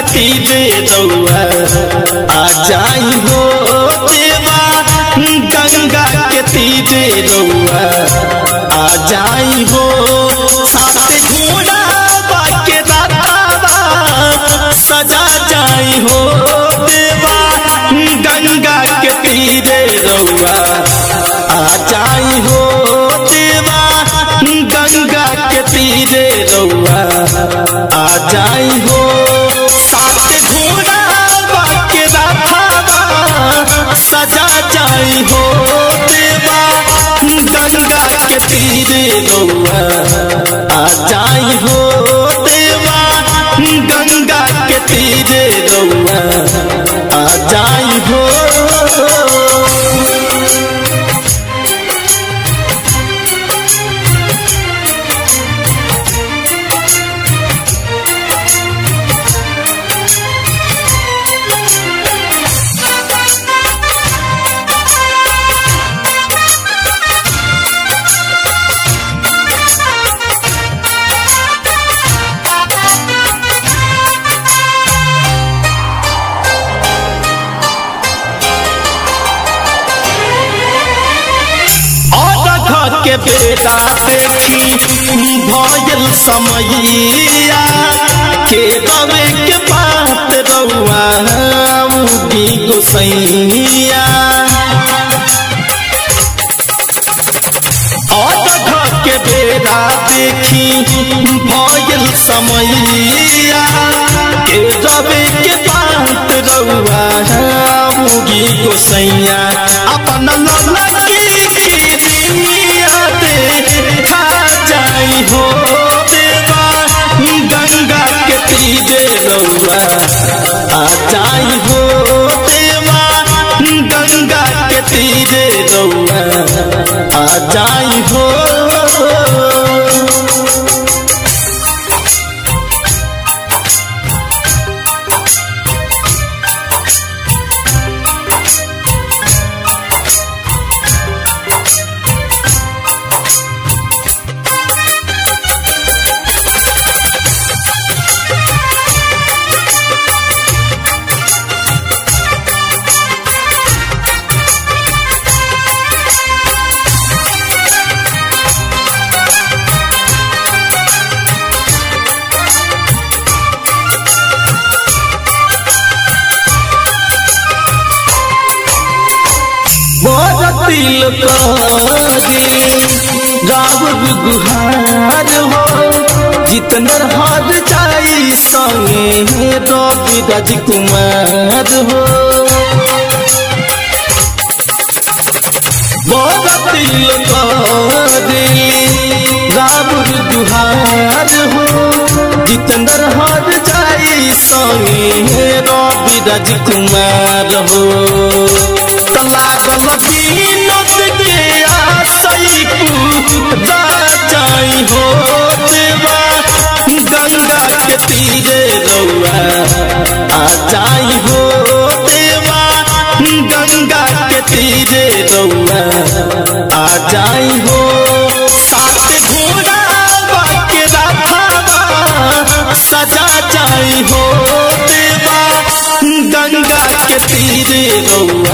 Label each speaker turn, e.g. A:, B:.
A: तीरे रउआ आ जाई हो देवा गंगा के तीरे रउआ आ जाई हो साथ घोड़ा बाके रातावा सजा जाई हो देवा गंगा के तीरे रउआ आ जाई हो देवा गंगा के तीरे रउआ आ जाई हो साथ घोड़ा बाके रातावा सजा जाई हो देवा गंगा के तीरे रउआ आ जाई हो देवा गंगा के तीरे रउआ आ जाई हो और के बेटा देखी भयल समैया के रवे के बात रउआ उगी गोसैया और के बेटा देखी भयल समैया के रवे के बात रउआ उगी गोसैया अपन ललकी दुनिया देखा जाई हो देवा गंगा के तीरे रउआ आ जाई हो देवा गंगा के तीरे रउआ आ जाई हो तिल करी राव गुहार हो जितनर हार जाई संगे रवि राजकुमार हो तिल करी राव गुहार हो जितनर हार जाई संगे रवि राजकुमार हो लागल बीनत के आसई पूरा जाई हो देवा गंगा के तीरे रउआ आ जाई हो देवा गंगा के तीरे रउआ आ जाई हो साथ घोड़ा बाके राधावा सजा जाई हो देवा गंगा के तीरे रउआ